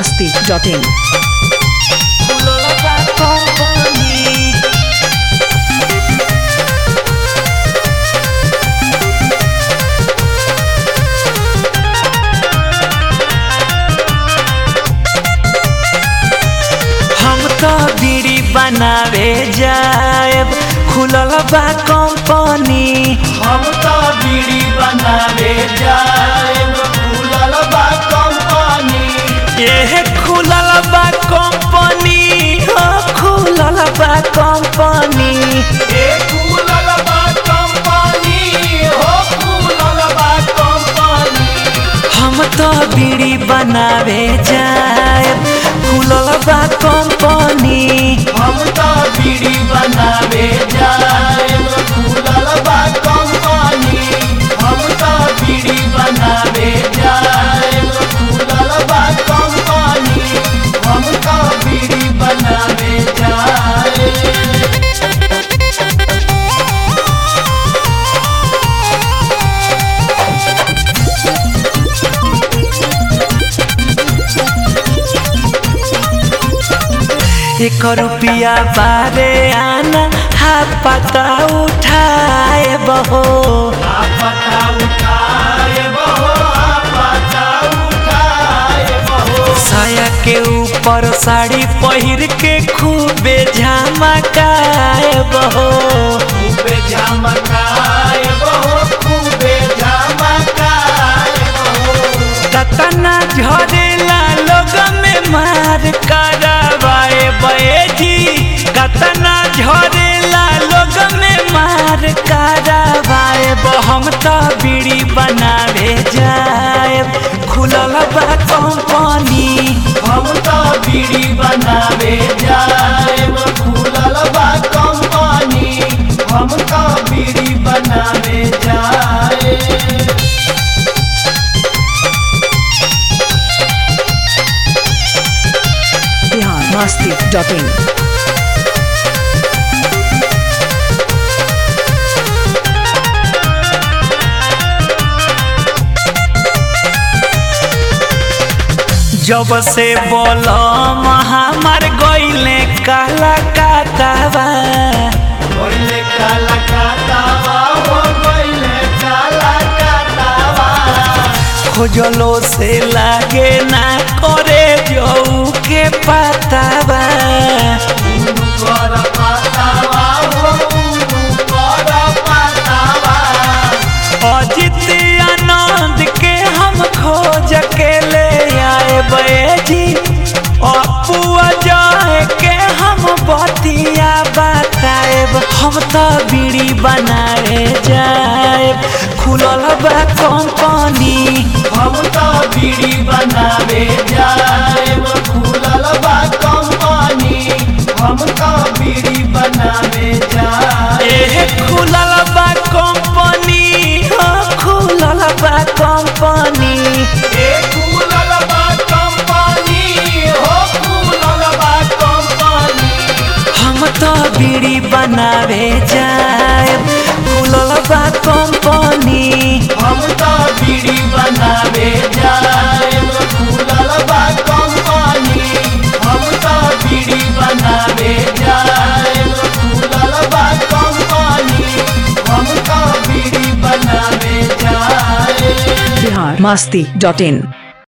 masti.in. हम तो बीड़ी बनावे जाएब खुलल बा कंपनी हम तो बीड़ी बनावे जाएब खुलल बा कंपनी ये खुलल बा कंपनी हो खुलल बा कंपनी ए खुलल बा कंपनी हो खुलल बा कंपनी हम तो बीड़ी बनावे जाएब खुलल बा कंपनी हम तो बीड़ी बनावे जाएब खुलल बा कंपनी हम तो बीड़ी बनावे जाएब खुलल बा कंपनी हम तो बीड़ी बनावे जाएब एक रुपया बारे आना हा पता उठाए बहो पता उठाए बहो पता उठाए बहो साया के ऊपर साड़ी पहिर के खूबे झमकाए बहो खूबे झमकाए बहो खूबे झमकाए बहो कतना झरेला लोग में मार करवाए बैठी कतना झरेला लोग में मार करवाए हम तो बीड़ी बनावे जाए खुलल बा कंपनी हम तो बीड़ी बनावे जाएब खुलल बा कंपनी हम तो बीड़ी बनावे जाए Bihar masti.in. जब से बोलम हमार गईले काला कातावा गइले काला कातावा हो गइले काला कातावा खोजलो से लागे ना करे जऊ के पतावा उनु कर पातावा हो उनु कर पातावा अजित आनंद के हम खोज के ले आए बैजी अपुआ जाए के हम बतिया बताएब हम तो बीड़ी बनाए जाएब खुलल बा कंपनी हम तो बीड़ी बनावे जाएब खुलल बा कंपनी हम तो बीड़ी बनावे जाए एह खुलल बा कंपनी हो खुलल बा कंपनी ए खुलल बा कंपनी हो खुलल बा कंपनी हम तो बीड़ी बनावे जाए खुलल बा कंपनी हम तो बीड़ी बनावे जाएब खुलल बा कंपनी हम तो बीड़ी बनावे जाएब खुलल बा कंपनी हम तो बीड़ी बनावे जाए Bihar masti.in.